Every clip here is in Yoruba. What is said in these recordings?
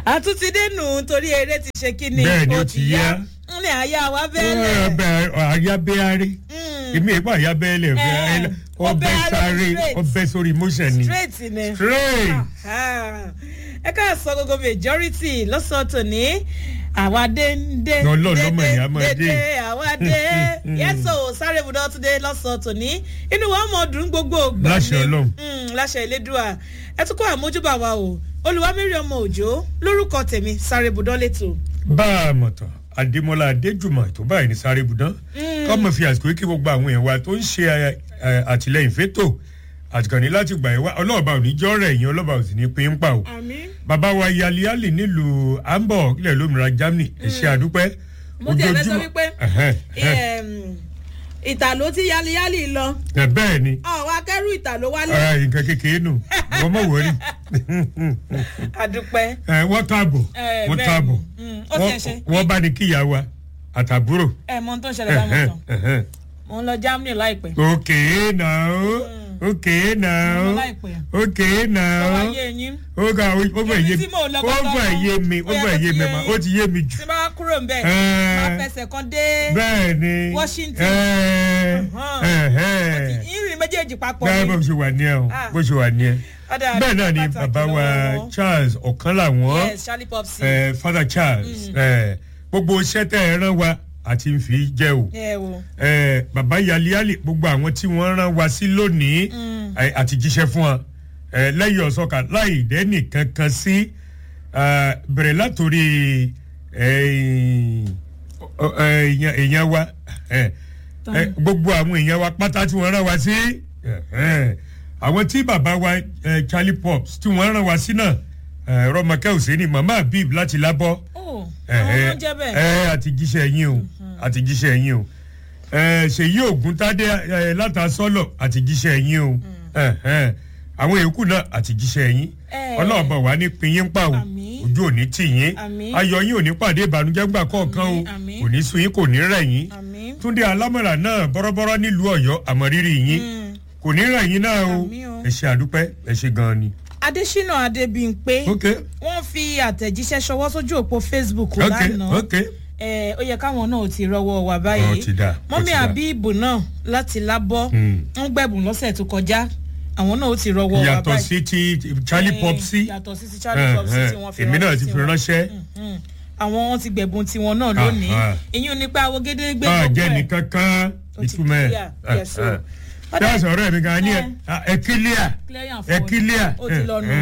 àtúntìdé nù torí eré ti ṣe kí ni Bẹ́ẹ̀ ni, ó ti yá. ń lè àyà wa bẹ́ẹ̀lẹ̀ ọbẹ̀ àyábẹ́árẹ́ èmi ìpá àyábẹ́ẹ́lẹ̀ Eh, ọbẹ̀ ọbẹ̀ sáré straight. ọbẹ̀ sórí motion ni straight ni. straight Ah, ẹ ká sọ gbogbo majority lọ́sàn-án tòní àwa dé ń dé Ọlọ́run lọ́mọ ìyá máa dé. dé àwa dé yẹ́sọ̀ sáré ibùdó tún dé lọ́sàn-án tòní inú wa mọ̀ dùn gbogbo ògbà Láṣẹ ni. Ọlọ́run. Mm, láṣẹ ìlédùà ẹ tún kó àmójúbà wa o olùwámírí ọmọ òjò lórúkọ tèmi sáré ibùdó lẹ́tọ̀. bá a mọ̀ tán adémọlá adéjùmọ̀ tó báyìí ní sáré ibùdó kọ́mọ fi àsìkò kí gbogbo àwọn èèyàn wa tó ń ṣe ẹ, ẹ, àtìlẹyìn fétò àtìkànnì láti gbà yẹn wá ọlọ́ọ̀bá ò ní jọ́ rẹ̀ yín ọlọ́ọ̀bá ò sì ní pín in pa o àmín. bàbá wa yaliali nílùú hamburg ilẹ̀ lómìnira germany ẹ ṣé àdúpẹ́ mo ti ẹ̀fẹ́ sọ wípé Ẹ̀hẹ́n, ẹ̀hẹ́n. em, ìtàló tí yáliyáli lọ ẹ bẹ́ẹ̀ ni àwọn akẹ́rù ìtàló wálé ara nǹkan kékeré nù wọ́n mọ̀ wọ́rí àdúpẹ́. ẹ wọ́n káàbọ̀ Eh, wọ́n bẹ́ẹ̀ káàbọ̀ ni. Mm, ó ti ẹ̀ ṣe. wọ́n bá ní kíyà wa àtàbúrò. ẹ mọ ohun tó ń ṣẹlẹ̀ báyìí mọ̀ tán mo ń lọ germany láìpẹ́. okay now okay mo now lọ láìpẹ́. okay tọ́wọ́ now ayé yín ó ga ó fẹ́ Ibi yé tí mi mò ń lọ ó gangan fẹ́ gan. yé mi ó Ó yẹ fẹ́ kó yé ti mi yé mà yín. ó ti yé mi jù. tí bá wá kúrò ń bẹ̀ Eh. máa fẹsẹ̀ kan dé bẹ́ẹ̀ ni Washington. Eh, Ọ̀hán. ẹ̀hẹ́. ìrìn méjèèjì papọ̀ bẹ́ẹ̀ bó ni. ṣe wà ní ẹ̀ o Ah. bó ṣe wà ní ẹ̀ Ọ̀dà bẹ́ẹ̀ náà ni pàtàkì bàbá wa lọ́wọ́ wọn. charles ọ̀kan làwọn yes charlie popsi. eh, father charles eh, gbogbo iṣẹ́ tẹ́ ẹ rán wa àti ń fi jẹ́ o. ẹ wo Eh, bàbá yaliali gbogbo àwọn tí wọ́n rán wa sí lónìí eh, àti jíṣẹ́ fún wa Eh, lẹ́yìn ọ̀sọ́ka láì dẹ́nì kankan sí eh, bẹ̀rẹ̀ látòrí eh, ọ- eh, èèyàn èèyàn wa eh, eh, gbogbo àwọn èèyàn wa pátá tí wọ́n rán wa sí eh, eh, àwọn tí bàbá wa eh, charlie pops tí wọ́n rán wa sí náà eh, rọmọkẹ́ òsèǹni mama habib láti lábọ́ ó àwọn ló ń jẹ́ bẹ́ẹ̀. ẹ àti jíṣẹ́ yín o àti jíṣẹ́ yín o ẹ ṣèyí ògúntádé ẹ látàsọ́lọ̀ àti jíṣẹ́ yín o ẹ, ẹ, àwọn yòókù náà àti jíṣẹ́ yín Eh. ọlọ́ọ̀bọ̀ wà ní pinyín pa o Àmín. ojú òní tì yín Àmín. ayọ̀ yín ò ní pàdé ìbànújẹ́ gbà kọ̀ọ̀kan o Àmín, àmín. kò ní sun yín kò ní rẹ̀ yín àmín. túndé alámọ̀rà náà bọ́rọ́bọ́rọ́ nílùú ọ̀yọ́ àmọ̀rírì yín Mm. kò ní rẹ̀ yín náà o Àmín o. ẹ ṣe àdúpẹ́ ẹ ṣe gan-an ni. adésínà adébíyìnpé ok wọ́n fi àtẹ̀jíṣẹ́ ṣọwọ́ sójú òpó facebook ok lánàá ok ẹ ó yẹ káwọn náà ti rọwọ́ wà Ó báyìí ti dáa, ó mọ́mí ti dáa. àbíbù náà láti lábọ́ Mm. ń gbẹ̀bùn lọ́sẹ̀ tó kọjá àwọn náà ó ti rọwọ́ wà yàtọ̀ báyìí sí ti charlie Eh, popsi yàtọ̀ sí ti charlie popsi tí wọ́n fi èmi náà ti fi tiwọn. ránṣẹ́ Mm. àwọn wọn ti gbẹ̀bùn tiwọn náà lónìí Ah, ah. ìyún nípa àwọn gédégbé bá a gbogbo jẹ́ ẹ̀. nìkan kan Ó ti ìtumọ̀ clear, ẹ̀ yes, o. ẹ̀ Ọ̀dà- ẹ̀ sọ̀rọ̀ mi gan ni ẹ̀ Eh. ẹ̀ kílíà Clear and ẹ̀ forward. kílíà ó ti lọ nù.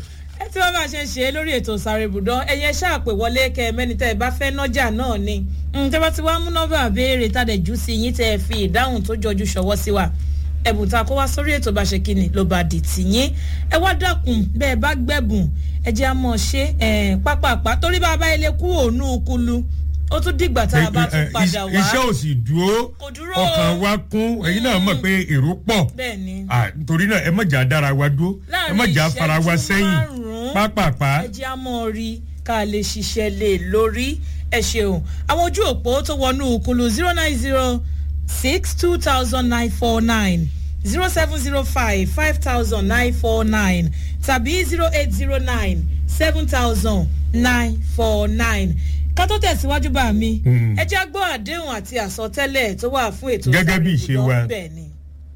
ẹ tí wọn bá ṣe ń ṣe é lórí ètò sáré ibùdó ẹyẹ ṣáàpè wọlé kẹ mẹni tẹ ẹ bá fẹ nọjà náà ni tẹ bá ti wá mú nọmba béèrè tàdé jù sí yín tẹ ẹ fi ìdáhùn tó jọjú ṣọwọ́ sí wa ẹ̀bùn tá a kó wá sórí ètò bá ṣe kíni ló bá dì tì yín ẹ wá dákun bẹ́ẹ̀ bá gbẹ̀bùn ẹ jẹ́ àmọ́ ṣe ẹ̀ pápápá torí bá a bá ilé kú òun kulu ó tún dìgbà tá a bá tún padà wá iṣẹ́ ò sì dúró Kò dúró. ọkàn wa kún ẹ̀yin náà mọ̀ pé èrò pọ̀ bẹ́ẹ̀ ni Ah, torí náà ẹ mọ̀jà dára wa dúró ẹ Láàrin mọ̀jà fara wa ìṣẹ́jú sẹ́yìn márùn-ún, pápápá ẹ jẹ́ a mọ̀ rí ká lè ṣiṣẹ́ lé lórí ẹ ṣeun àwọn ojú òpó tó wọnú kulu zero nine zero six two thousand nine four nine zero seven zero five five thousand nine four nine tàbí zero eight zero nine seven thousand nine four nine ká tó tẹ̀síwájú bá mi Mm. ẹ jẹ́ gbọ́ àdéhùn àti àsọtẹ́lẹ̀ tó wà fún ètò Gẹ́gẹ́ bí ìṣe ìsàlẹ̀ wa. ibùdó. bẹ́ẹ̀ ni.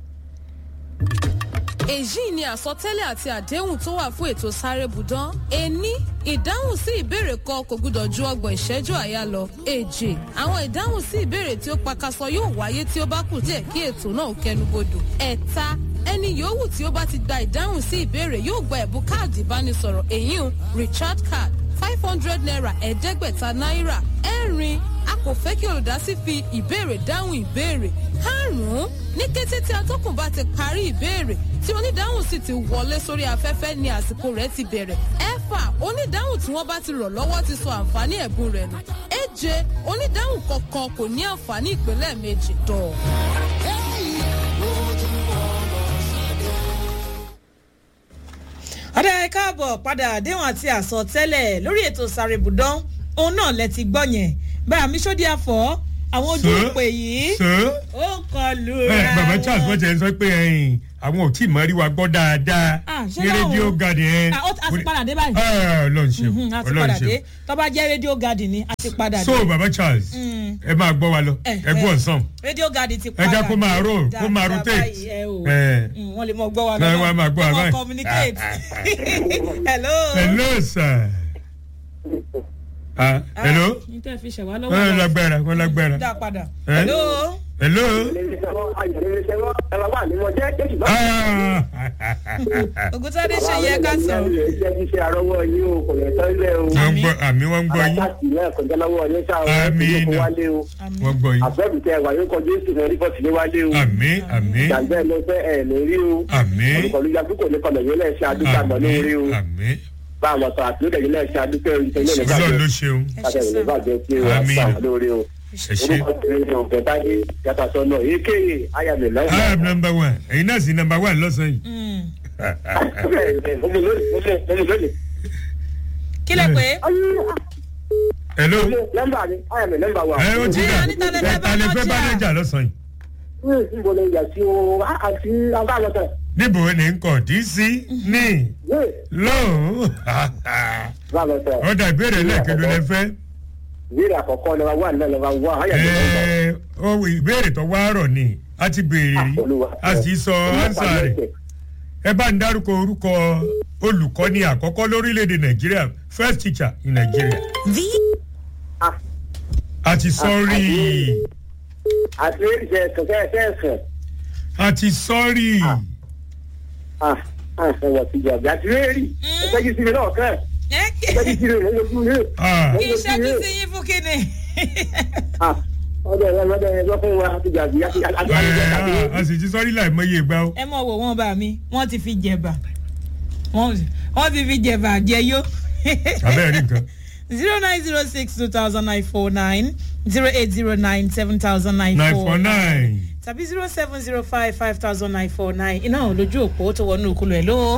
èyí ni àsọtẹ́lẹ̀ àti àdéhùn tó wà fún ètò sáré budan ení ìdáhùn sí ìbéèrè kan kò gbúdọ̀ ju ọgbọ̀n ìṣẹ́jú àyà lọ èjì àwọn ìdáhùn sí ìbéèrè tí ó pakasọ yóò wáyé tí ó bá kù díẹ̀ kí ètò náà kẹnubodò ẹ̀ta ẹni yòówù tí ó bá ti gba ìdáhùn sí ìbéèrè yóò gba ẹ̀bùn káàdì ìbánisọ̀rọ̀ èyí richard card five hundred naira ẹ̀ẹ́dẹ́gbẹ̀ta náírà ẹ̀rin a kò fẹ́ kí olùdásí fi ìbéèrè dáhùn ìbéèrè karùn-ún ní kété tí atọ́kùn bá ti parí ìbéèrè tí onídáhùn sì ti wọlé sórí afẹ́fẹ́ ni àsìkò rẹ̀ ti bẹ̀rẹ̀ ẹ̀fà onídáhùn tí wọ́n bá ti rọ̀ lọ́wọ́ ti sọ àǹfààní ẹ̀bùn rẹ̀ nù èje onídáhùn kọ̀ọ̀kan kò ní àǹfààní ìpínlẹ̀ méjì tọ̀. ọ̀dà ẹ káàbọ̀ padà àdéhùn àti àsọtẹ́lẹ̀ lórí ètò sàrèbùdán òun náà lẹ ti gbọ́ yẹn bá àmì sódì àfọ́ àwọn ojú Sir? ìpè yìí sir ó kọlu ẹ bàbá charles wọ́n ti ẹ sọ pé ẹ̀yìn àwọn ò tí ì mọ rí wa gbọ́ dáadáa Ah, ṣé ní láwọn- rédíò garden yẹn. Ah, ó- a ti padà dé báyìí. ọlọ́run ṣeun Mhm, a ti ọlọ́run padà dé ṣeun. tó bá jẹ́ rédíò garden ni a ti padà dé. so baba charles Mm. ẹ máa gbọ́ wa lọ Eh, ẹ gbọ́ eh, nsán. rédíò garden ti ẹ padà jẹ́ kó máa roll kó máa dáadáa rotate. báyìí, ẹ o. Eh. Mm, wọ́n lè mọ gbọ́ wa Náà wọ́n á máa gbọ́ wa Wọ́n báyìí. communicate. hello. hello sir. ah hello. ní tẹ́ fi ṣẹ̀wá lọ́wọ́. wọ́n lágbára wọ́n lágbára. dá padà. Eh? hello. hello. Ah. ògùntàdé ṣe yẹ ká sọ. wọ́n ń gbọ́ àmì wọ́n ń gbọ́ yín Àmín. wọ́n gbọ́ yín. àbẹ́bí tẹ wà yóò kọjú èsì náà rípọ̀tì ní wálé o. àmì àmì jàǹdẹ́ ló fẹ́ ẹ̀ lórí o. àmì olùkọ́lù yàtú kò ní kọlọ̀ yóò lẹ́sẹ̀ adúgbò àgbọ̀ àmì lórí o. àmì bá àwọn tó àti lóde yóò lẹ́sẹ̀ adúgbò ìtẹ̀lẹ́ ọlọ́run ló ìbàjẹ́ ṣeun ẹ ṣe kátà sọ. ìbàjẹ́ sí o Àmín. àti àwọn lórí o. ẹ ṣe. orúkọ tẹ̀lé ní òkè táyé yàtọ̀ sọ́nà èkéyè ayàmì I am lọ́wọ́. number one ẹ̀yin náà sì number one lọ́sàn-án yìí. Mm. Omi lónìí, omi lónìí. kí lẹ pé. hello. nọ́mbà mi ayàmì nọ́mbà wa. ẹ ó ti Eh, dà Anita lè fẹ́ ẹ ta lè fẹ́ bá bá lẹ́jà lọ́sàn-án yìí. níbo ni ìyà sí o àti abáàlọ́tẹ̀. níbo ni n kò dín sí ní lóhùn. abáàlọ́tẹ̀. ọ̀dà ìbéèrè lẹ́ẹ̀kẹ́dọ̀ lẹ fẹ́. ìbéèrè àkọ́kọ́ lọ́wọ́ wà náà lọ́wọ́ wà ayàmì nọ́mbà. Ẹ, ó ìbéèrè tó wá rọ̀ ni a ti béèrè rí a sì sọ ánsà rẹ̀ ẹ bá ń dárúkọ orúkọ olùkọ́ni àkọ́kọ́ lórílẹ̀‐èdè nàìjíríà first teacher in Nigeria Ah, a ti sọ rí i àti ìṣe kẹ̀kẹ́ ẹ̀sẹ̀ ẹ̀sẹ̀. a ti sọ rí i Ah, ah, ẹ̀wọ̀ ti jọ̀bí àti rẹ́ẹ̀rì. ẹ̀sẹ̀jú sí mi náà kẹ́ ẹ kí ẹ̀sẹ̀jú sí mi náà lójú rẹ̀. Ah, kí iṣẹ́ tún sí yín fún kíni. Ah, ọdọ ẹ̀rọ ọdọ ẹ̀rọ fún wa àti jọ̀bí àti àti ẹ, àti a- àti a sì ti sọ rí láìmọye ìgbà o ẹ mọ̀ wò wọ́n bá mi wọ́n ti fi jẹ̀bà wọ́n wọ́n ti fi jẹ̀bà jẹyó. abẹ́rẹ́ rí nǹkan zero nine zero six two thousand nine four nine zero eight zero nine seven thousand nine nine four four nine tàbí zero seven zero five five thousand nine four nine iná lójú òpó tó wọnú òkúlù ẹ̀ ló.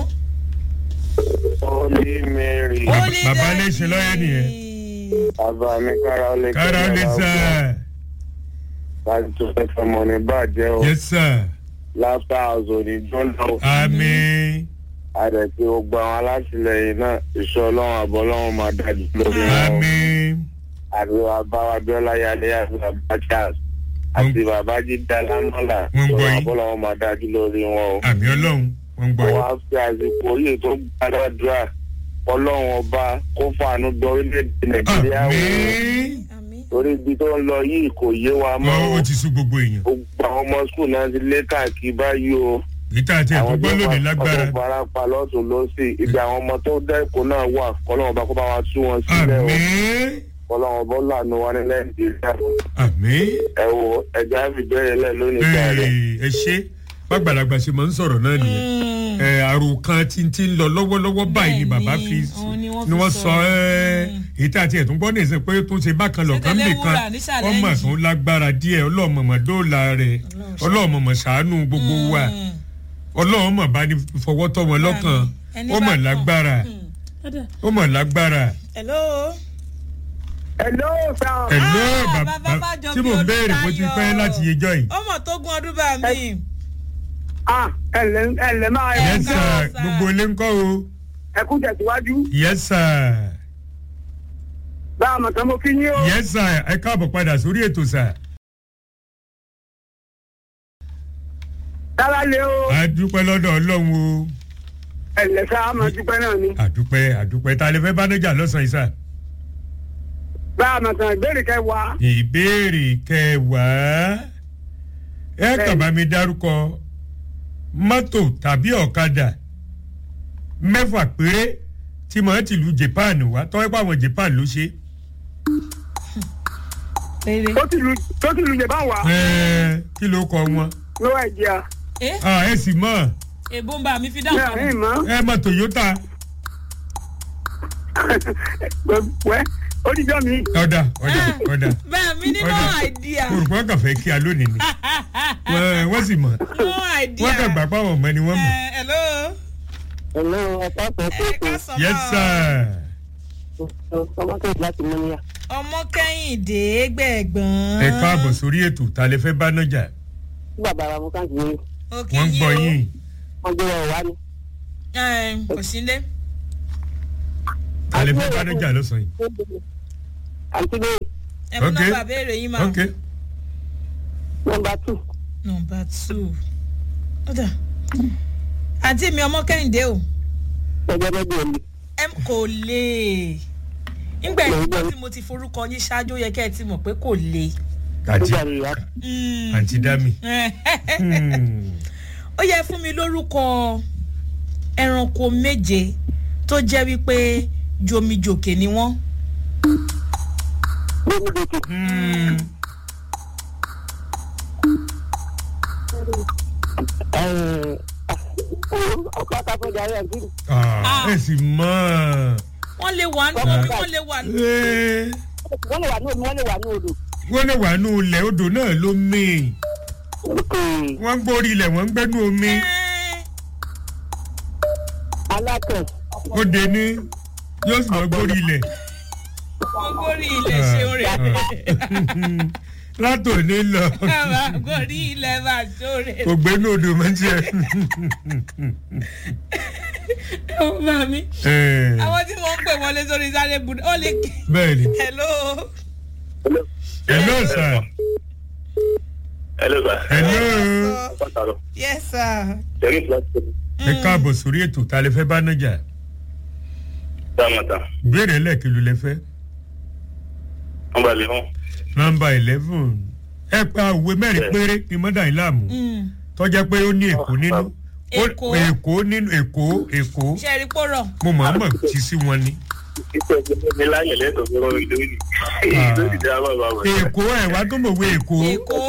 Holy Mary. Bàbá- bàbá lè ṣe lọ́yẹ̀ nìyẹn. Bàbá mi kára ó lè kára ó lè sà Láti tó fẹ́ fọmọ ní bàjẹ́ o. yes sir Láfíà ọ̀zọ̀ ní Jọ́nà o. àmín Àdẹ̀tí gbogbo àwọn alátìlẹyìn náà ìṣọ́ ọlọ́run àbọ̀ ọlọ́run máa dájú lórí wọn. àmín Àbí bàbá Abíọ́lá Yadé àti bàbá Charles àti bàbá Jídá Lámọ́là. Wọ́n ń gbọ́ yín. Ìṣọ́ ọlọ́run máa dájú lórí wọn o. àmín ọlọ́run wọ́n ń gbọ́ Wọ́n yín. á fi àsìkò yìí tó gbàdúrà ọlọ́run ọba kó fàánú dọ orílẹ̀-èdè Nàìjíríà wò. àmín àmì Torí ibi tó ń lọ yìí kò yé wa mọ́ Ó- o. ó ti sú gbogbo èèyàn Gbogbo àwọn ọmọ skul náà ti lé káàkiri báyìí o. ìta àti ẹ̀tọ́ gbọ́ lónìí lágbára ọmọ farapa lọ́tún lọ́sì ibi àwọn ọmọ tó dẹ́kun náà wà kọ́lọ́wọ́n bá kó bá wa tú wọn sílẹ̀ o àmín kọ́lọ́wọ́n bọ́ lànà wa ní nàìjíríà àmín ẹ wo ẹja fi bẹ́ẹ̀ lẹ̀ lónìí sáré. Ee, ẹ ṣe gbàgbàlagbà ṣe máa ń sọ̀rọ̀ náà nìyẹn ẹ àrùn kan tí ń ti ń lọ lọ́wọ́lọ́wọ́ báyìí ni Bẹ́ẹ̀ni, bàbá fi òun ni wọ́n ni fi wọ́n sọ. sọ ẹ́ ìta àti ẹ̀tún gbọ́ nìyẹn pé tó ń ṣe bákan lọ́kàn Ṣé tẹ́lẹ̀ nìkan wúrà ní challenge? ọmọ tó lágbára díẹ̀ ọlọ́mọ̀mọ̀ dóòlà rẹ̀ ọlọ́mọ̀mọ̀ ṣàánú gbogbo wa ọlọ́mọ̀ bá ní fọwọ́ tọ́ wọn lọ́kàn Ẹni ó bá mọ̀ kàn. lágbára ó mọ̀ lágbára hello. hello sir. ẹ̀lọ́ Ah, bàbá bàbá Bájọ tí bí mò ń béèrè bó ti Olùtayọ̀. pẹ́ láti yejọ́ yìí. ọmọ tó gun ọdún bá mi. ah ẹlẹ ẹlẹ máa Ẹ yes sir káàárọ̀, sir. gbogbo ilé ń kọ́ o ẹ kú tẹ̀síwájú yes sir bá a mọ̀ tán mo kí yín o. yes sir ẹ káàbọ̀ padà sórí ètò sir. dára lé o a dúpẹ́ lọ́dọ̀ ọlọ́run o ẹlẹ sá máa dúpẹ́ náà ni. àdúpẹ́ àdúpẹ́ ta lè fẹ́ bánájà lọ́sàn-án yìí sir. bá a mọ̀ tán ìbéèrè kẹwàá. ìbéèrè kẹwàá ẹ kàn bá mi dárúkọ mọ́tò tàbí ọ̀kadà mẹ́fà péré tí mo ti lu japan wá tọ́wọ́ pé àwọn japan ló ṣe. rere. tó ti lu tó ti lu yẹ bá wà. Ẹ, kí ló kọ wọn. ló wà ìdíyà. ẹ Ah, ẹ sì mọ̀ èbó ń bá mi fi ní dáhùn. àárín mọ́. ẹ mọ̀ toyota wẹ́ ó dijọ́ mi. ọ̀dà ọ̀dà ọ̀dà bá mi ní no Ọ̀dà. idea. olùkọ́ kàn fẹ́ kí a lónìí ni Wọ́n- wọ́n sì mọ̀ no idea. wọ́n kàn gbà pàwọn ọmọ ni wọ́n mọ̀. Eh, hello. ẹ̀lọ́ ọ̀pá ọ̀pá ẹ ká sọ yes mọ́. sir ọmọ tó láti mú níyà. ọmọ kẹ́hìndé gbẹ̀gbọ́n. ẹ káàbọ̀ sórí ètò ta lè fẹ́ bánájà bàbá ara mo káàkiri ní. Ó kí wọ́n ń yín gbọ́ o. yín wọ́n gbé wọn wá ní. Ẹ, kò sí lé. alẹ́ fẹ́ bánájà lọ́sàn yìí. àǹtí bẹ́ẹ̀ ẹ mú Ok. nọ́mbà béèrè yín máa. ok nọmba tù nọ́mbà two. ó dà àǹtí mi ọmọ kẹ́hìndé o ẹgbẹ́ bẹ́ẹ̀ bẹ́ẹ̀ ni. ẹ kò lè nígbà ìgbà tí mo ti forúkọ yín ṣáájú ó yẹ kẹ́ ẹ ti mọ̀ pé kò lè. àǹtí nígbà rẹ̀ yá Mm. àǹtí dami. Hmm. ó yẹ fún mi lórúkọ ẹranko méje tó jẹ́ wípé jomijòkè ni wọ́n. lórí lókè. Hmm. ọkọ àtàkùnjà rẹ̀ ń kiri. Ah, ẹ sì mọ̀ wọ́n lè wà nù omi wọ́n lè wà nù. ẹ́ wọ́n lè wà ní omi wọ́n lè wà ní odò. wọ́n lè wà nù ilẹ̀ odò náà ló mì wọ́n ń gbórí ilẹ̀ wọ́n ń gbẹ́nu omi Ẹ́, alákàn ó de ní yóò sì mọ̀ gbórí ilẹ̀. wọ́n górí ilẹ̀ ṣeun rẹ̀. látòní lọ bàbá górí ilẹ̀ máa ṣóre. kò gbénu odò mọ́ tiẹ̀. bàbá mi Ẹ̀, àwọn tí wọ́n ń pè wọlé sórí sáré bùdó ó lè kí. bẹ́ẹ̀ ni hello. hello sir hello sir. hello pàtàkì yes sir. jẹ́rìí fúláṣí ẹ káàbọ̀ sórí ètò ta lè fẹ́ bá nájà dáàmàtà ìbéèrè ẹlẹ́ẹ̀kì ló lẹ fẹ́ wọ́n bá lè hàn. nọmba eleven ẹ pa òwe mẹ́rin péré ní mọ́dà yìí láàmú Mm. tọ́jà pé ó ní èkó nínú Ó- Èkó. èkó nínú èkó èkó ṣe é rí pòrọ̀. mo mọ̀ ọ́n mọ̀ tí sí wọn ni. iṣẹ́ ìjọba mi láyè lẹ́tọ̀ọ́ fún ọmọ ìlú yìí. lórí ìdá bàbá wọn. èkó ẹ̀ wá tó mọ̀ wé èkó èkó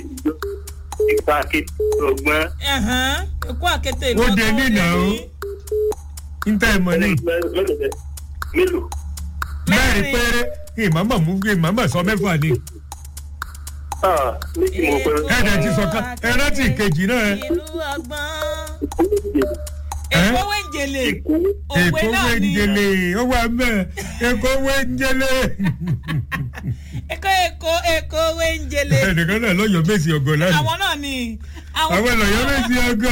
ipa akéde ọgbọ́n. ẹ̀hán, èkó àkété ìlú Ó dé ọkọ̀ nínà ó o. dé ní. níta ẹ̀ mọ̀ ní mélòó. mẹ́rin péré ìmọ̀mọ̀ mú ìmọ̀mọ̀ sọ mẹ́fà ni ah méjì mo pẹ́. ẹ̀ẹ́dẹ̀ ti sọ ká ẹ rántí ìkejì náà ẹ. ìlú ọgbọ́n. Ẹ́? èkó wẹ̀ǹjẹ̀lẹ̀ òwe èkó náà ni wẹ́ńjẹlé ó wà mẹ́ èkó wẹ́ńjẹlé. èkó èkó èkó wẹ̀ǹjẹ̀lẹ̀ ẹnìkan náà lọ́yọ̀ méjì ọgọ́ lánàá àwọn náà ni àwọn lọ́yọ̀ méjì ọgọ́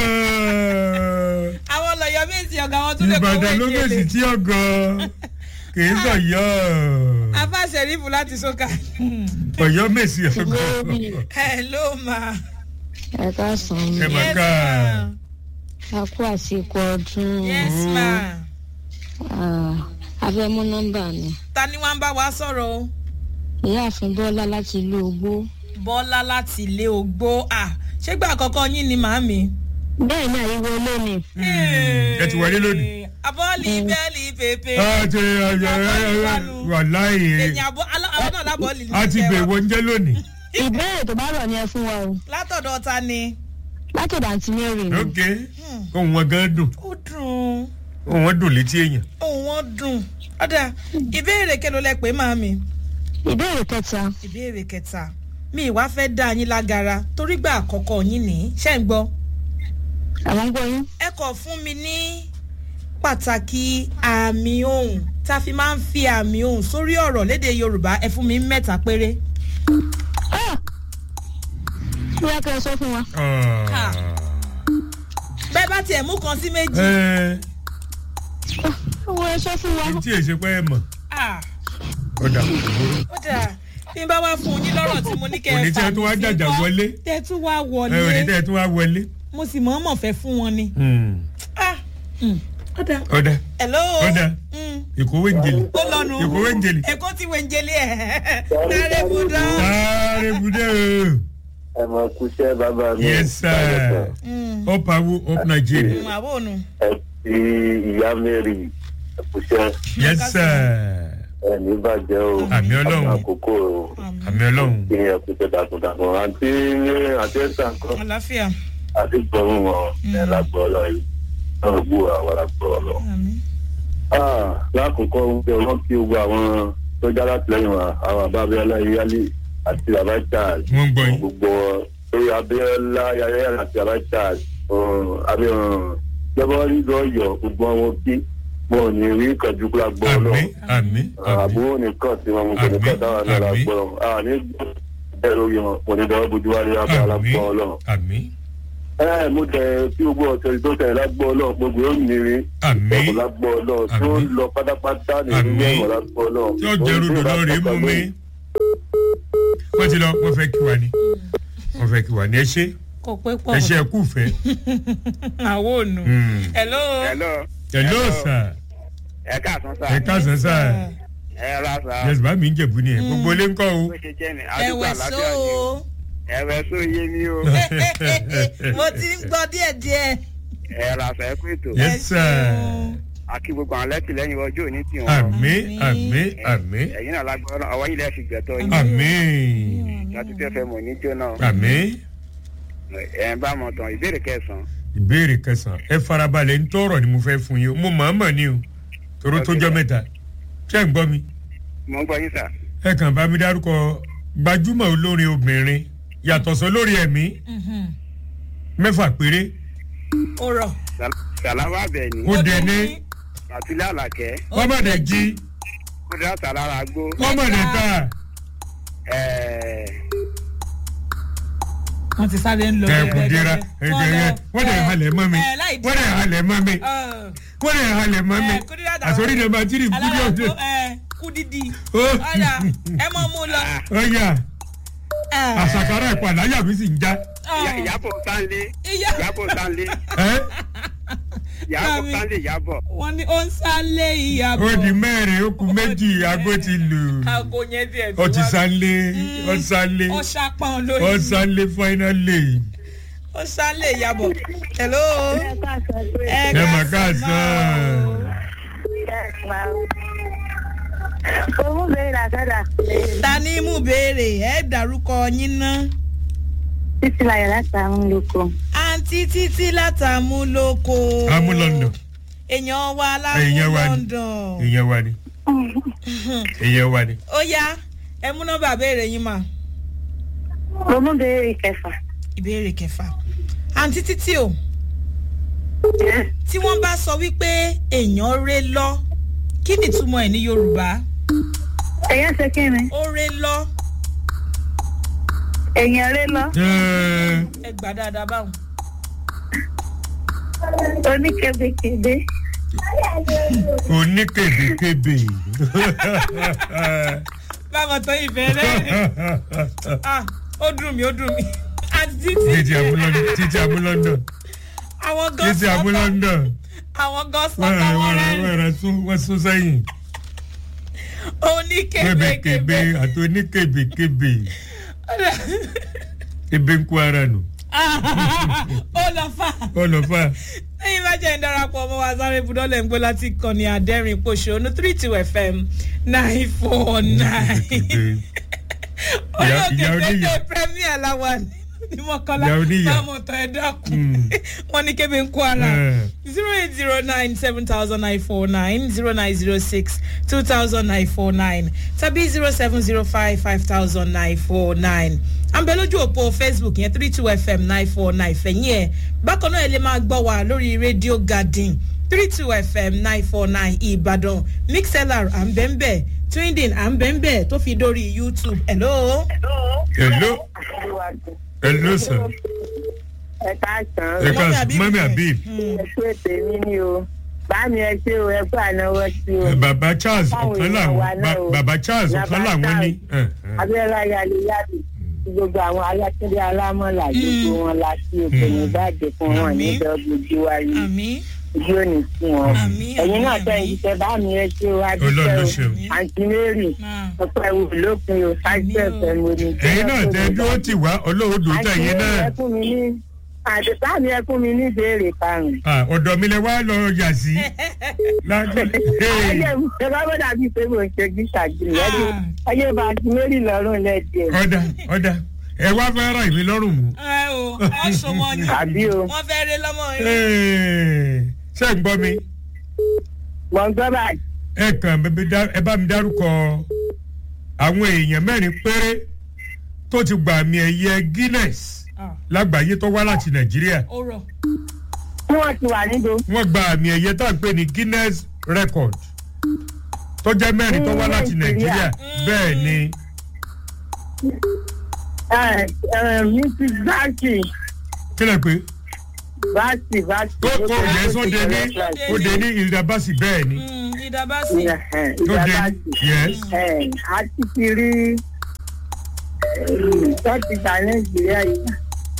àwọn lọ́yọ̀ méjì ọ̀gá wọn tún lè kó ìbàdàn ló méjì wẹ̀ǹjẹ̀lẹ̀ tí ọgọ́ kìí sọ̀yọ́ afa sẹ̀rífù láti sọ́kà ọ̀yọ́ méjì ọgọ́ hello ma ẹ káàsán ẹ mi mà yes ká ma a kú àsìkò ọdún yes ma Ah, a fẹ́ mú nọ́mbà mi ta ni wọ́n bá wa sọ̀rọ̀ o ìyáàfin bọ́lá láti ìlú ogbó bọ́lá láti ilé ogbó à ṣégbà àkọ́kọ́ yín ni màámi. bẹ́ẹ̀ ni àyíwọ́ lónìí ẹ ti wọlé lónìí. abọ́ọ̀lì bẹ́ẹ̀lì pépé a ti wà láàyè èyàn àbọ̀ àwọn náà lábọ́ọ̀lì ní a ti ìjẹun. bẹ̀ wọ́n jẹ́ lónìí. ìbéèrè tó bá rọ̀ ni ẹ fún wa o látọ̀dọ̀ ta ni. látọ̀dọ̀ àǹtí mary ni ok ohun wọn gan dùn ó dùn ohun wọn dùn létí èèyàn. òun wọn dùn ọ̀dà ìbéèrè kẹlò lẹ pé màámi ìbéèrè kẹta ìbéèrè kẹta mi ìwá fẹ́ dá yín lágara torí gbà àkọ́kọ́ yín ní ṣẹ́ ń gbọ́ àwọn ń gbọ́ yín ẹ kọ̀ fún mi ní pàtàkì àmì ohùn tá a fi máa ń fi àmì ohùn sórí ọ̀rọ̀ léde yorùbá ẹ fún mi mẹ́ta péré. Ah! bóyá kẹ́ ẹ sọ fún wa Ha. bẹ́ẹ̀ bá tiẹ̀ mú kan sí méjì. ẹ owó ẹ sọ fún wa ẹ tí èsè pé ẹ mọ̀ Ah, ọ̀dà ó dà bí n bá wá fún yín lọ́rọ̀ tí mo ní kẹ́ òní ẹ tí ẹ tún wá fà mí sí jàjà kọ́, wọlé tẹ́ ẹ tún wá ẹ òní wọlé tí ẹ tún wá wọlé. mo sì mọ̀ọ́mọ̀ fẹ́ fún wọn ni. Hmm. Ah, mm, ó dà. ọ̀dà hello. ọ̀dà Mm, ìkówé ń jèlè ó lọ́nu. ìkówé ń jèlè. èkó ti wẹ̀ ń jẹlé ẹ̀. dáre budọ́. sáré budé o ẹ mọ kúṣẹ́ bàbá mi. yes sir up awo up nigeria àbò ònu. ẹ ti ìyá mary ẹ kúṣẹ́ yes sir ẹ ní bàjẹ́ o. Àmì Ọlọ́run. àkókò o. àmì ọlọ́run kí ẹ kúṣẹ́ takuntakun àti ní àti ẹ̀sán kan àlàáfíà. àti gbọ̀rún wọn ẹ lágbọ́ ọlọ́run yìí náà gbó àwọn lágbọ́ ọlọ́run. àmín. Ah, lákòókò oúnjẹ wọn kí gbogbo àwọn tó já látìlẹyìn wa àwọn bàbá abiola yíyálé àti bàbá charles wọ́n ń gbọ́ yín gbogbo lórí abiola yáyá àti bàbá charles jọbọrí lọyọ gbogbo àwọn kí wọn ò ní rí ìkànjú kúrò àgbọ àmì náà àmì àmì àbúrò nìkan tí wọn mú kí nìkan Àmín, táwọn náà àmín. lágbọ àní bẹ́ẹ̀ lórí wọn kò ní dọwọ́ bójú wálé abẹ́ àmì alágbọ Ọlọ́run àmì ẹ mo tẹ tí gbogbo ọ̀sẹ̀ tó tẹ̀ lágbó ọlọ́run gbogbo yóò nírí Àmín. ìṣẹ̀kùn lágbó ọlọ́run tó ń Àmín. lọ pátápátá nínú Àmín. ẹ̀wọ̀n lágbó ọlọ́run. tí ó jẹrù dòdò rè mú mi wọ́n ti lọ wọ́n fẹ́ kí wa ni wọ́n fẹ́ kí wa ni ẹ ṣe kò pé pọ̀ ẹ ṣe ẹ kú fẹ́. àwọn òònù. Mm. hello. hello hello sir ẹ káàsán sá ẹ káàsán sir ẹ ra sá yes bá mi ń jẹ̀bú ni ẹ gbogbo ilé ń kọ́ o. bó ṣe jẹ́ ni àdúgbò ẹ̀wẹ̀ àlàáfíà so ni o ẹ̀wẹ̀ só yé mi o mo ti ń gbọ́ díẹ̀díẹ̀. ẹ ra sá ẹ kú ètò yes sir àkí gbogbo àwọn lẹ́tìlẹ́yìn ọjọ́ òní tì wọ́n àmì àmì àmì ẹ̀yin náà lágbára ọwọ́ yìí lẹ́ẹ̀ fi gbẹ̀tọ́ yìí àmì láti tẹ́ fẹ́ mọ̀ ní jóná àmì ẹ̀ ń bá mọ̀ tán ìbéèrè kẹsàn-án ìbéèrè kẹsàn-án ẹ farabalẹ̀ ń tọrọ ni mo fẹ́ fún yín o mo mọ̀ ọ́n mọ̀ ni o toro tó jọ mẹ́ta ṣé ń gbọ́ mi mo ń gbọ́ yín sà ẹ kàn bá mi dárúkọ gbajúmọ̀ olórin obìnrin yàtọ̀ sọ lórí ẹ̀mí mẹ́fà péré ó rọ̀. sàlámà bẹ̀ ni ó dẹ̀ ní àtúlẹ̀ àlàkẹ́ wọ́n má dẹ̀ jí ó dá sàlára gbó wọ́n má dẹ̀ ta ẹ̀ẹ́ wọ́n ti sáré ń lọ. ẹ̀kú dira ẹ̀gẹ̀rẹ̀ wọ́n dẹ̀ halẹ̀ mọ́ mi wọ́n dẹ̀ halẹ̀ mọ́ mi wọ́n dẹ̀ halẹ̀ mọ́ mi àsọ̀rí ni ma jírí kúndé ọ̀dẹ̀ kúdídì ó ọ̀dà ẹ mọ̀ mú lọ. ọ̀yà àṣàkárà ìpàdé àyà mi sì ń já Ìyá- ìyàbọ̀ sánlé Ìyá- ìyàbọ̀ sánlé ẹ́ ìyàbọ̀ Mami. sánlé ìyàbọ̀ wọ́n ní ó ń sálé ìyàbọ̀. ó di mẹ́rin ó kù méjì aago ti lù aago yẹn díẹ̀ ó ti sálé ó sálé ó ṣàpọ̀n ó lórí. sálé fáínálì ó sálé ìyàbọ̀. hello. ẹ mà káàsán Owó bẹ̀rẹ̀ làkàdà. ta ni mú béèrè ẹ dárúkọ yín ná. Títí láyọ̀ láti àwọn olóko. àǹtí títí látàmúlòkọ. amú london èèyàn wa Èèyàn lámú wa ni. london. èèyàn wa ni èèyàn wa ni ó yá ẹ mú nọ́mbà béèrè yín mà. Mo mú bẹ̀rẹ̀ kẹfà. ìbéèrè kẹfà àǹtí títí o tí wọ́n bá sọ wípé èèyàn ré lọ kí ni ìtumọ̀ ẹ̀ ní yorùbá Èèyàn ṣe kí ni? ó ré lọ Èèyàn ré lọ. Ẹ́, ẹ gbà dáadáa báwọn. Oníkebekebe. oníkèbèkèbè báwọn tó ìfẹ́ rẹ̀ ah ó dùn mí ó dùn mí àǹtí títí títí amú london títí amú london àwọn gan títí amú sọ́tọ̀ london àwọn gan wọ́n sọ́tọ̀ rẹ̀ wọ́n wọ́n rẹ̀ rẹ̀ wọ́n rẹ̀ sún wọ́n sún sẹ́yìn kébèkébè oníkebekebe àti oníkèbèkébè ebe ń kó ara nù ó lọ fà ọlọ́fà lẹ́yìn bá jẹ́ ìdarapọ̀ ọmọ wa sáré budọ́lẹ̀ ń gbé láti kọ́ni àdẹ́rìn pòṣónú three two fm nine four nine Ìyá- ìyá olóògbé oníyà. tètè premier làwà ní mọ̀kànlá Ìyá oníyà. bámọ̀tọ̀ ẹ̀ dákun Mm. wọ́n ní kébé ń kó ara Eh. zero eight zero nine seven thousand nine four nine zero nine zero six two thousand nine four nine tàbí zero seven zero five five thousand nine four nine àǹbẹ̀ lójú òpó facebook yẹn three two fm nine four nine fẹ̀yìn ẹ̀ bákan náà ẹ lè máa gbọ́ wa lórí rédíò garden three two fm nine four nine ìbàdàn mixlr àǹbẹ̀ǹbẹ̀ twinding àǹbẹ̀ǹbẹ̀ tó fi dórí youtube hello. hello hello sir Ẹ káàsán. ẹ Mọ́mì ká Habib mọ́mí fẹ́. habib Ẹ kú ètè mi ni o. Báàmì ẹ ṣe o, ẹ kú ànáwọ́ sí o. bàbá charles Báwo ọ̀kan ni làwọn àwa náà ba- o? bàbá charles Bàbá ọ̀kan làwọn ní. Charles. Eh, eh. Abẹ́rẹ́ ayáléyáde. Gbogbo àwọn alákẹ́lẹ́ alámọ̀lá gbogbo wọn la sí òkè ní ìbàdàn fún wọn ní Àmín. dọ́gbójú wáyé. àmì Ojú ò ní sí wọn. Àmín, Ẹ̀yin náà àmín, tẹ̀ àmín. ìṣẹ́ báàmì ẹ ṣe o, Ọlọ́run ló adúpẹ́ ṣeun. o. Àǹtí Mary, máa. ọ̀pọ̀ ẹ̀wù lópin o, ṣáájú Àmín o. ẹ̀fẹ̀ mo ní. ẹ̀yin náà tẹ dúró tì wá ọlọ́run dùn tẹ̀ yín náà. ẹ fún mi ní àti báàmì ẹ fún mi ní ìbéèrè karùn-ún. Ah, ọ̀dọ̀ mi lẹ wá lọ yà sí. Lágbó- Hey. ayé ẹ bá bọ́ dàbí pé mo ń ṣe gíṣàgìrì ẹni ayé bá ti méjì lọ́rùn lẹ́díẹ̀. ọ̀dà ọ̀dà ẹ wá fẹ́ ra ìmí lọ́rùn mú. ẹ o ọsùn mọ ni àbí o wọn fẹẹ rí lọmọ yín. Hey. ṣé ń gbọ́ mi mọ̀ ń gbọ́ báyìí. ẹ kàn bẹ- bẹ dá- ẹ bá mi dárúkọ àwọn èèyàn mẹ́rin péré tó ti gbà mí ẹ̀yẹ guinness Ah, lágbàáyé tó wá láti nàìjíríà ó rọ tí wọ́n ti wà níbo. wọ́n gba àmì ẹ̀yẹ tá à ń pè ní guinness record tó jẹ́ mẹ́rin tó wá láti nàìjíríà bẹ́ẹ̀ ni mrs zaki kí lè pé báàsì báàsì. tó kó yẹn sóde ní òde ní ìdàbàsì bẹ́ẹ̀ ni Mm, ìdábàsì. tó dé yes a ti ti rí tọ́tì ta nàìjíríà yìí.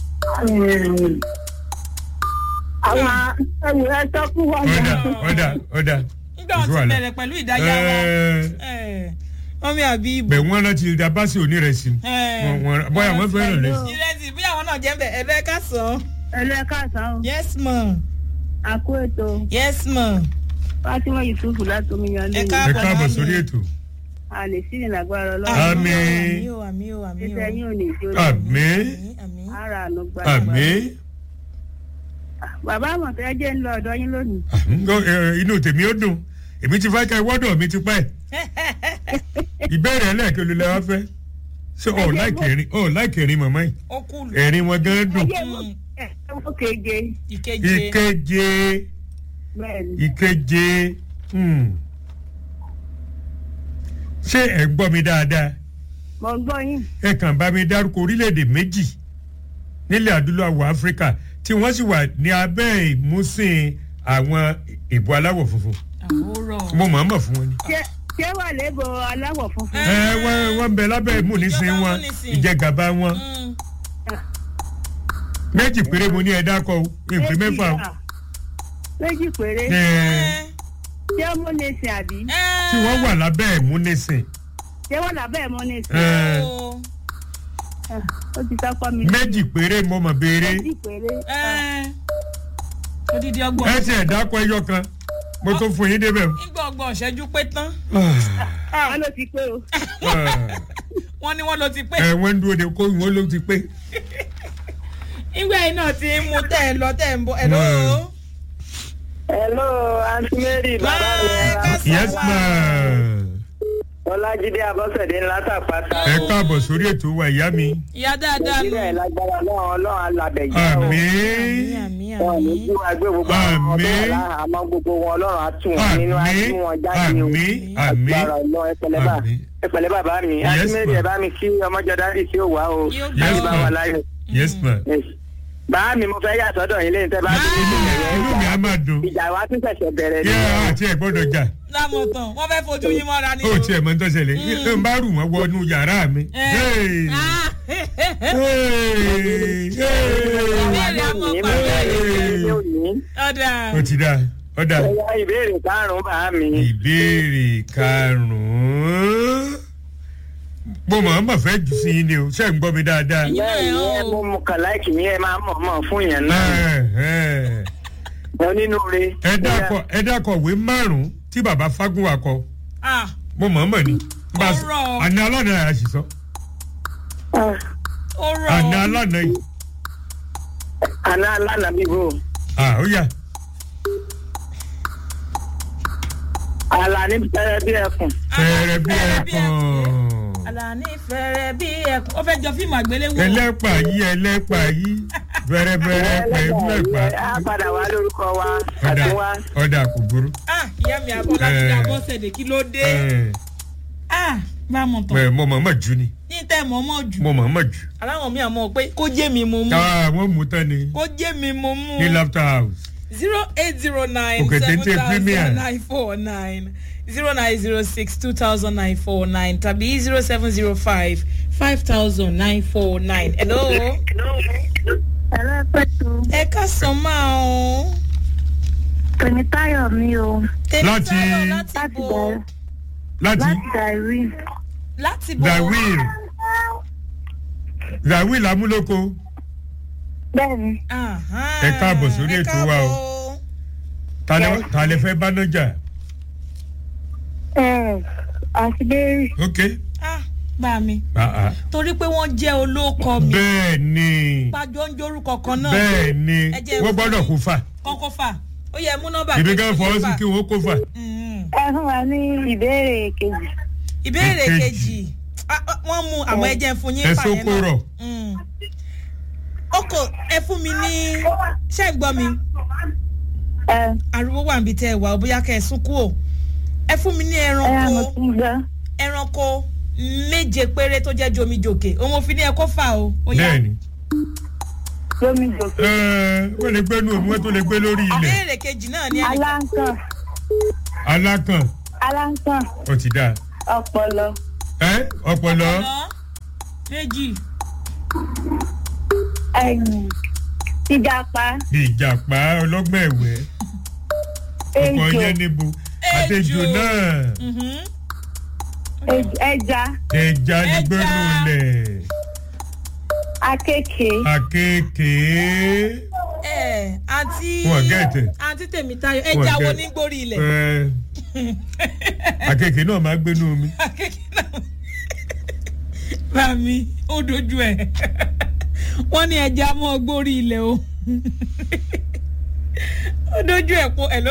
àwọn ẹwù ẹjọ́ fún wa ọ̀dà ọ̀dà ọ̀dà nígbà wọn ti bẹ̀rẹ̀ pẹ̀lú ìdáyà wa. Eh, mọ́mí àbí ibò. bẹ̀ wọ́n rántí ìdàbàsì onírẹsì Eh. Wọ́n- wọ́n- bóyá wọ́n fẹ́ràn rẹ̀ sí. ìrẹsì bí àwọn náà jẹ́ bẹ̀ ẹ̀bẹ̀ ká sàn. ẹlẹ́kàsán yes ma àkó ètò yes ma. fatima yusuf látomi yan Ẹ lẹ́yìn ká- ẹ káàbọ̀ sórí ètò a lè sí ìlágbára ọlọ́run Àmín. àmì o àmì o àmì o. iṣẹ́ yín ò ní jó àmín àmì. ara àánú gba àmín bàbá àmọ̀tẹ́ jẹ́ ń lọ ọ̀dọ́ yín lónìí. Ngo- eh, inú tèmi ó dùn èmi ti fẹ́ ká ìwọ́dọ̀ mi ti pẹ́ ìbéèrè ẹlẹ́ẹ̀kẹ́ ló lẹ́ wá fẹ́ ṣé ọ̀ láìkẹrin ọ̀ láìkẹrin màmá yìí ó kúlù. ẹ̀rín wọn gan dùn ẹjẹ́ wọ́n ẹ̀wọ́n keje ìkeje. ìkeje bẹ́ẹ̀ ni ìkeje hmm. ṣé ẹ gbọ́ mi dáadáa mo gbọ́ yín ẹ kàn bá mi dárúkọ orílẹ̀-èdè méjì nílẹ̀ adúláwọ̀ áfíríkà tí wọ́n sì wà ní abẹ́ ìmúsìn àwọn ìbò aláwọ̀ funfun àwòrán. mo mọ̀ ọ́n mọ̀ fún wọn ni. ṣé ṣé wà lébò aláwọ̀ funfun. ẹ wọ́n wọ́n ń bẹ lábẹ́ ìmúnisìn Ìjọba wọn ìmúnisìn. ìjẹgàba wọn Mm. méjì péré mo ní ẹ dákọ o ìpín mẹ́fà o à, méjì péré Ẹ, ṣé ọmọ lè sìn àbí tí wọ́n wà lábẹ́ ìmúnisìn ṣé wọ́n làbẹ́ mọ́ ní sìn. Ẹ, Ó. ó ti sápá mi. méjì péré mo mọ̀ béèrè méjì péré. Ẹ. odidi ọgbọ̀n. ẹ ti ẹ̀ dákọ ẹyọ kan mo tó fún yín débẹ̀ o. nígbà ọgbọ̀n ṣẹ́jú pé tán. wọ́n ló ti pé o. wọ́n ní wọ́n ló ti pé. ẹ wọ́n ń dúró de kó wọ́n ló ti pé. nígbà yìí náà ti ń mu tẹ́ ẹ lọ tẹ́ ẹ ń bọ̀ ẹ ló. Mm. hello aunty mary bàbá mi yes ma ọlájídé abọ́sẹ̀dé ńlá tàpátá. ẹ káàbọ̀ sórí ètò wa ìyá mi ìyá dáadáa nù. ìbílẹ̀ lágbára ọlọ́run ọlọ́run alábẹ̀ yìí. àmín àmì wọn ní àmì. kí wọn gbé gbogbo àwọn ọmọ Àmín. bẹ́ẹ̀ lára àmọ́ gbogbo wọn ọlọ́run á tún wọn nínú á àmín tún wọn jáde o. àmín àmín agbára ọlọ́run ẹpẹlẹ bá àmín. ẹpẹlẹ bàbá mi Yes, aunty mary ma. ẹ bá mi kí ọmọjọ dárí sí òwá o. Yóò Yes, láyé bá ma. wà láyọ̀. yes ma Yes. bàá mi mo fẹ́ yà sọ́dọ̀ yín lẹ́yìn tẹ́ bá ti inú mi inú mi á máa dùn ìjà wa tún ṣẹ̀ṣẹ̀ bẹ̀rẹ̀ yẹ ni. àti ẹ gbọ́dọ̀ jà lámọ̀tàn wọ́n fẹ́ fojú yín mọ́ra ni. ó tiẹ̀ mọ́ ń tọ́sẹ̀lẹ̀ ń bá rù wọ́n wọnú yàrá mi. Hey! Ah. Hey! Ìbéèrè Hey! àmọ́ Ní pàdé. bẹ́ẹ̀ ni ṣé ò ní. ọ̀dà. ó ti dá ó dá Ẹ̀yà ìbéèrè karùn-ún bàá mi. ìbéèrè karùn-ún mo mọ̀ ọ́n mọ̀ fẹ́ jù sí yín ni o ṣé ń gbọ́ mi dáadáa. Ẹ̀yin náà bẹ́ẹ̀ ni ẹ̀ ẹ o. mú mu kàn láìkì ní ẹ máa mọ̀ mọ̀ fún yẹn náà. Ẹ, ẹ. onínúure. ẹ dákọ ẹ dákọ ìwé márùn-ún tí bàbá Fágúnwà kọ Ah. mo mọ̀ ọ́n mọ̀ ni. Bá a sọ- Ọ̀rọ̀. àná alánà yà sì sọ ó rọ̀ àná alánà yìí àná alánà bíbó. à ó yà àlà ní bẹ́ẹ̀ bí ẹkùn. fẹ́rẹ́ bí ẹ̀kan Àlàní fẹ́rẹ́ bí ẹkùn. ó fẹ́ jọ fíìmù àgbéléwò. ẹlẹ́pà yìí ẹlẹ́pà yìí bẹ̀rẹ̀bẹ̀rẹ̀ pẹ̀lú ẹ̀pà á padà wá lórúkọ wa ọ̀dà àti wá. ọ̀dà kò burú. Ah, ìyá mi àbọ̀lá ti Eh. dà bọ́sẹ̀dẹ̀ kí ló dé. Ẹ, Ah, bá a mọ̀ tán. ẹ, mo mọ̀ mọ̀ jù ni ní tẹ́ mọ̀ mọ̀ jù. mo mọ̀ mọ̀ jù. aláwọ̀ mi àmọ́ pé kó jẹ́ mi mo mú. Ah, wọ́n mú tán ni kó jẹ́ mi mo mú. ní laughter house. zero eight zero nine Òkè seven téńté premier. thousand nine four nine zero nine zero six two thousand nine four nine tàbí zero seven zero five five thousand nine four nine. hello. ẹ̀rọ pẹ̀tù ẹ ká sọ máa o. tèmítáyọ̀ mi o Tèmi Láti- Táyọ̀ láti láti bo bẹ̀rẹ̀ láti láti dàrí láti bo. zawil zawil amúlòkó bẹ́ẹ̀ni Aha. Ẹ káàbọ̀ sórí Ẹ ètò wa o. káàbọ̀. ta lẹ- ta lẹ fẹ́ bá nájà ẹ̀ àti bẹ́ẹ̀rì ok Ah, bá mi Ah, ah. torí pé wọ́n jẹ́ olóko mi bẹ́ẹ̀ ni pàjọ ń jórúkọ kan náà bẹ́ẹ̀ ni Ẹ jẹ́ wọ́n gbọ́dọ̀ kó fà kọ́kọ́ fà ó yẹ mú nọ́mbà ibi kejì kan ó fọwọ́ yẹ sí fà. kí wọ́n kó fà. Mm. ẹ fún wa ní ìbéèrè kejì ìbéèrè Èkejì. kejì Ah, ah, wọ́n mú àmọ́ ẹ jẹ́ fún yín ẹ fà yẹn sóko náà. rọ̀ Mm. ọkọ̀ ẹ fún mi ní ṣé ń gbọ́ mi ẹ ariwo wà níbi tẹ́ ẹ wà ó bóyá kẹ́ ẹ sún kú o ẹ fún mi ní ẹ yà mo ẹranko ti ń gbọ́ ẹranko méje péré tó jẹ́ jomijòkè òun ò fi ní ẹ kó fà o ó yá bẹ́ẹ̀ ni lómi jòkó Ẹ, wọ́n lè gbé nù omi wọ́n tó lè gbé lórí ilẹ̀ ìbéèrè kejì náà ní ẹnì aláǹkàn alákàn aláǹkàn ó ti dáa ọpọlọ ẹ ọpọlọ ọ̀nà méjì ẹ̀yìn ìjàpá bí ìjàpá ọlọ́gbọ́n ẹ̀wẹ́ ọkọ̀ ejò yẹn níbo àtẹjù Ejò. náà ej- ẹja ẹja ní Ẹja. gbẹ́nu lẹ̀ akéèké àkekèé ẹ àǹtí Wọ́n gẹ̀ẹ́tẹ̀. àǹtí tèmítáyọ̀ Wọ́n ẹja wo gẹ̀ẹ́- ní gbórí ilẹ̀ ẹ àkekèé náà máa gbénu omi akéèké náà bàmí ó dojú ẹ wọ́n ní ẹja mọ́ gbórí ilẹ̀ o ó dojú ẹ po hello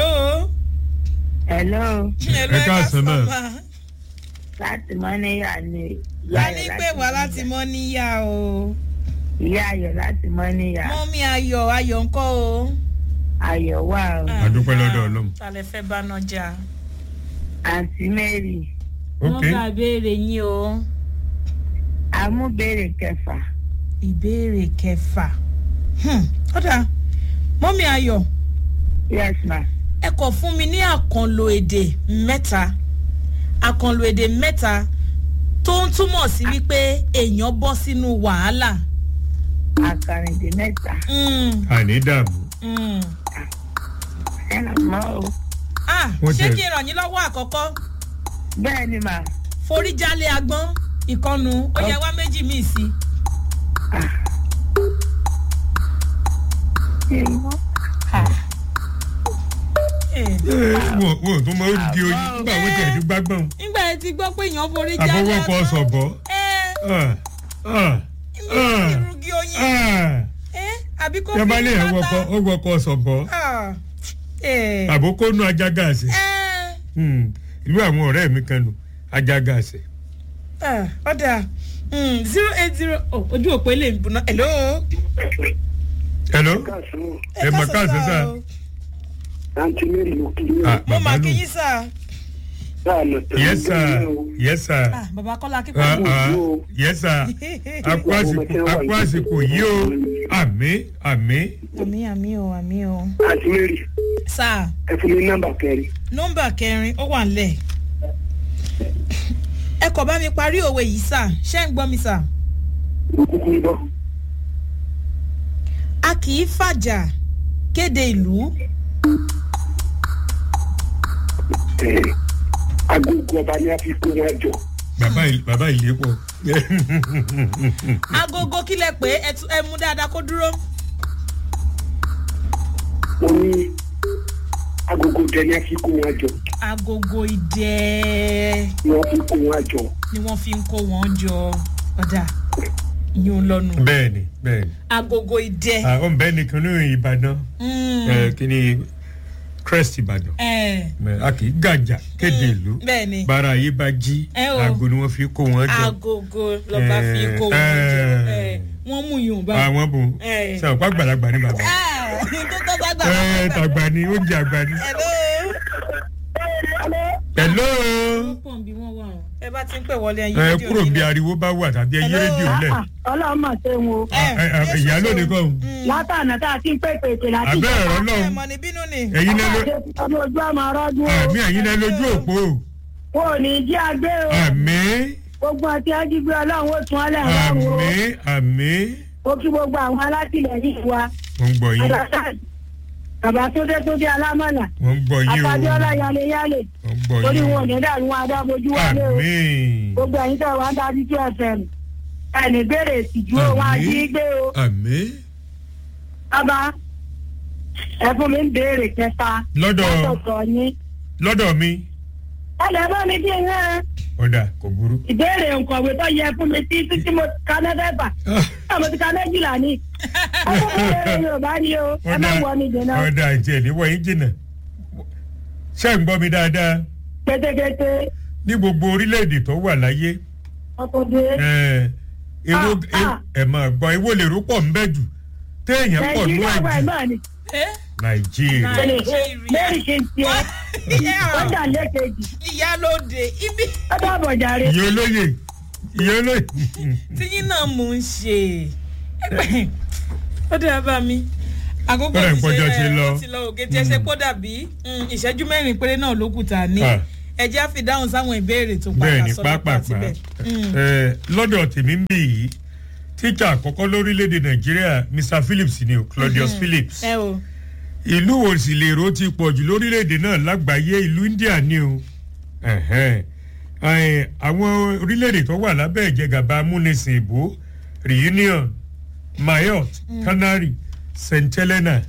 hello hello Ẹ káàsán náà. ma. láti mọ́níyà ni a ní pé wà láti mọ́ níyà o ìyá ayọ̀ láti mọ́níyà mọ́mí ayọ̀ ayọ̀ ńkọ́ o. ayọ̀ wà o A dúpẹ́ lọ́dọ̀ Ọlọ́run. talẹ̀ fẹ́ bá náà jà. àǹtí mary ok wọ́n bá béèrè yín o. amúbèrè kẹfà ìbéèrè kẹfà. Hmm, ọ̀dà mọ́mí ayọ̀ yes ma ẹ kọ̀ fún mi ní àkànlò èdè mẹ́ta àkànlò èdè mẹ́ta tó ń túmọ̀ sí wípé èèyàn bọ́ sínú wàhálà. àkàrìndé mẹ́ta Mm, àní dààmú mm. ẹ nà mọ́ o ah Wọ́n ṣé tẹ̀- kí n ràn yín lọ́wọ́ àkọ́kọ́ bẹ́ẹ̀ ni mà foríjálé agbọ́n ìkọnu ó yẹ wá méjì míì sí i. Eh, wọn wọn tó máa ń di oyin nígbà wọn tẹ̀ ní gbágbọ́n nígbà yẹn ti gbọ́ pé èèyàn foríjálé àfọwọ́kọ sọ̀bọ̀ ẹ irúgi oyin ẹ àbí kó yaba lè fi yẹn wọkọ ó wọkọ sọ̀bọ̀ Ah, eh, àbókónú ajágàsì eh, ìlú àwọn ọ̀rẹ́ mi kan nù ajágàsì. ah, ọ̀dà mm, zero eight zero oh, ojú òpó ilé ìbùnà hello. hello káàsán ẹ mà káàsán sá o. àǹtí mary ló kí ní Ah, mo bàbá mà nù kí yín sà. sáà lọ tẹ̀lé yes sir yes sir Ah, bàbá kọ́lá Ah, kíkọ́ ah, yes sir akú àsìkò akú àsìkò yìí o àmì àmì àmì àmì o àmì o. àǹtí mary sà ẹ fún mi nọ́mbà kẹrin nọ́mbà kẹrin ó wà nílẹ̀. ẹ kọ̀ bá mi parí òwe yìí sà ṣé ń gbọ́ mi sà. mo kúkú ń bọ̀ a kì í fàjà kéde ìlú Eh, agogo ọba ni a fi kó wọn jọ bàbá ìl- bàbá ìlé pọ̀ agogo kílẹ̀ pé ẹ tú- ẹ mú dáadáa kó dúró. mo ní agogo dẹ ni a fi kó wọn jọ agogo idẹ ni wọn fi kó wọn jọ ni wọ́n fi ń kó wọn jọ ọ̀dà yín lọ́nu. bẹ́ẹ̀ni bẹ́ẹ̀ni agogo idẹ. àwọn bẹ́ẹ̀ nìkan ní ìbàdàn Mm, ẹ, kí ni crest ìbàdàn ẹ, Mẹ, a kì í gàjà kéde ìlú bẹ́ẹ̀ni bára ayé bá jí Ẹ o. aago ni wọ́n fi kó wọn jọ agogo lọ́ba fi Eh, kó wọn jọ eh. ẹ, wọ́n mú yùn bá. àwọn bò Eh. sọ pa gbàlagbà ní bàbá Ah, tó tó bá gbà. ẹ tàgbà ni oúnjẹ àgbà ni. Hello. hello pọ̀ bí wọ́n wà o. ẹ bá ti ń pè wọlé ẹyin ẹ rédíò kúrò bí nílẹ̀. ariwo bá wà tàbí ẹyí Hello. rédíò lẹ ọlọ́run mọ̀ ṣe wọn o Eh, Ẹ, ẹ, Jésù ìyá lónìí ṣeun. kọ́ Mm. látànà tá a ti ń pèpè ètè láti abẹ́ ẹ̀rọ ẹ náà mọ̀ ní bínú ni. ẹ̀yin náà ló ọmọ ojú ọmọ ọrọ́dún o àmì ẹ̀yin náà lójú òpó wọn ò ní jí agbé o àmì gbogbo àti ajígbé ọlọ́run ó tún ọlẹ́ ọlọ́run o àmì àmì ó kí gbogbo àwọn alátìlẹyìn wa mo ń gbọ́ yín alásàn bàbá tó dé tó dé alámọ̀là mo ń gbọ́ yín o àtàdéọlá yálé yálé mo ń gbọ́ torí yín wọn o ò ní dàrú wọn adábojú wálé o àmì gbogbo ẹ̀yin tẹ̀ wá ń dájú tí fm ẹnì béèrè ìtìjú o wọn Àmín. àjí gbé o àmì bàbá ẹ fún mi ń béèrè kẹta lọ́dọ̀ látọ̀tọ̀ yín lọ́dọ̀ mi ẹ lè bá mi kí n rán ọ̀dà kò burú. ìbéèrè nkọ̀wé tó yẹ fún mi tí tí mo ka mẹ́fẹ̀ẹ́fà Ah, mo ti ka méjìlá ni ẹ fún mi béèrè yorùbá ni o ẹ má wọ mi jìnnà ọ̀dà ìtì ẹ̀ níwọ̀ yín jìnnà ṣé ń gbọ́ mi dáadáa kétékété ní gbogbo orílẹ̀-èdè tó wà láyé ọkùnrin ẹ̀, èwo Ah, ah. ẹ̀ máa gbọ́ èwo lè rú pọ̀ ń bẹ́ jù téèyàn pọ̀ nú nàìjíríà ẹ̀ wà jù náà ni Eh? nàìjíríà bẹ́ẹ̀ni ṣe ń tiẹ̀ ọjà lẹ́kẹ̀jì ìyálóde ibi ọjà àbọ̀jàre ìyá olóye ìyá olóye tíyín náà mò ń ṣe ó dára bá mi àkókò Kódà ti ìpọ́jọ́ ti ṣe lọ. ẹ ó ti lọ òkè tí ẹ ṣe kó dàbí mm, ìṣẹ́jú mẹ́rin péré náà ló kù tà ní Ah. ẹ jẹ́ àfi dáhùn sáwọn ìbéèrè tó bẹ́ẹ̀ padà ni sọ́dọ̀ pápápá síbẹ̀. Mm. ẹ, lọ́dọ̀ tèmi ń bì yìí tíjà àkọ́kọ́ lórílẹ̀‐èdè nàìjíríà mr phillips ni o claudius phillips ẹ o ìlú wo sì lè ro ti pọ̀ jù lórílẹ̀‐èdè náà lágbàáyé ìlú india ni o Ẹ̀hẹ́n. Ẹ̀, àwọn orílẹ̀‐èdè tó wà lábẹ́ ìjẹgàba amúnisìn ìbò reunion mayotte canary st helena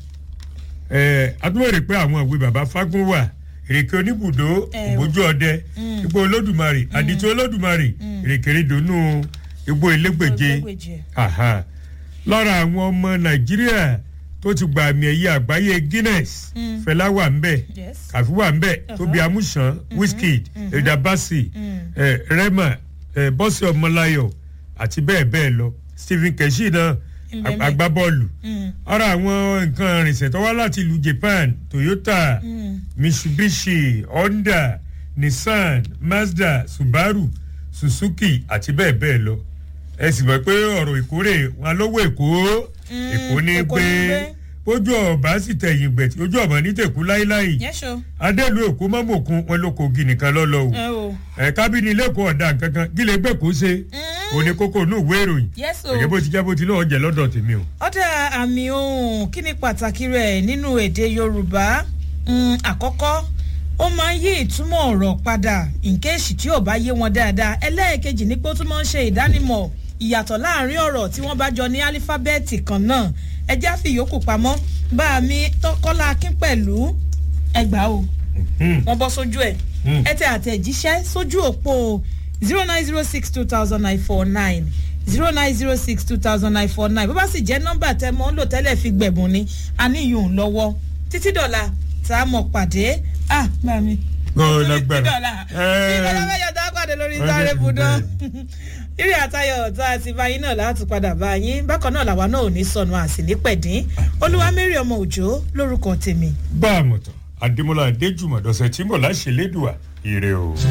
ẹ̀, adúlọ̀rẹ̀ pé àwọn ìwé baba fagun wà èrèké oníbùdó Ẹ o. ògbójú ọdẹ igbó olódùmarè àdìtú olódùmarè èrèkèrèdònú igbó elégbèje Elégbèje. Aha. lára àwọn ọmọ nàìjíríà tó ti gba àmì ẹ̀yẹ àgbáyé guinness fẹlá wà ń bẹ̀ Yes. kàfí wà ń bẹ̀ tóbi amúsàn wizkid elda basi eh, rema eh, bọ́sì ọmọláyọ̀ àti bẹ́ẹ̀ bẹ́ẹ̀ lọ stephen keshi náà Mbẹ́mbẹ́. agbábọ́ọ̀lù Mm. ara àwọn nǹkan ìrìnsẹ̀ tó wá láti ìlú japan toyota mitsubishi honda nissan mazda subaru suzuki àti bẹ́ẹ̀ bẹ́ẹ̀ lọ ẹ sì mọ̀ pé ọ̀rọ̀ ìkórè wọn lówó èkó èkó ní Èkó pé ní pé. ojú ọba sì tẹ̀yìn gbẹ̀tì ojú ọba ní tẹ̀kú láíláí yẹ́sọ adélu èkó mọ́mọ́kun wọn ló kogi nìkan lọ́lọ́ o ẹ o ẹ kábínì lẹ́kọ̀ọ́ ọ̀dà kankan gílẹ̀ gbẹ̀ kó ṣe òní kókó inú ìwé ìròyìn yẹ́sọ ẹ̀jẹ̀ bó ti jẹ́ bó ti lọ́ọ́ jẹ́ lọ́dọ̀ tèmi o. ọ̀dà àmì ohun kí ni pàtàkì rẹ̀ nínú èdè yorùbá Mm, àkọ́kọ́ ó máa ń yí ìtumọ̀ ọ̀rọ̀ padà nkéèsì tí ò bá yé wọn dáadáa ẹlẹ́ẹ̀kejì ní pé ó tún máa ń ṣe ìdánimọ̀ ìyàtọ̀ láàrin ọ̀rọ̀ tí wọ́n bá jọ ní álífábẹ́ẹ̀tì kan náà ẹjẹ́ àfi ìyókù pamọ́ bá a mi tọ́kọ́lá akín pẹ̀lú ẹgbàá o wọ́n bọ́ sójú ẹ̀ Mm. ẹ tẹ àtẹ̀jíṣẹ́ sójú òpó zero nine zero six two thousand nine four nine zero nine zero six two thousand nine four nine bó bá sì jẹ́ nọ́mbà tẹ mọ́ ń lò tẹ́lẹ̀ fi gbẹ̀bùn ni a ní ìyóò lọ́wọ́ títí dọ̀la tá a mọ̀ pàdé ah bá mi. Ó títí lágbára. dọ̀la Ẹ. ìgbàlá mẹ́jọ tá a pàdé lórí Ẹ. sáré budán ìrì àtayọ̀ tá a ti bá yín náà láti padà bá yín bákan náà làwa náà ò ní sọnù àsì ní pẹ̀dín olúwamẹ́rì ọmọ òjò lórúkọ tèmi. bá a mọ̀ tán adémọlá adéjùmọ̀ dọ̀sẹ̀ tí mọ̀ láṣẹ lẹ́dùà ire o.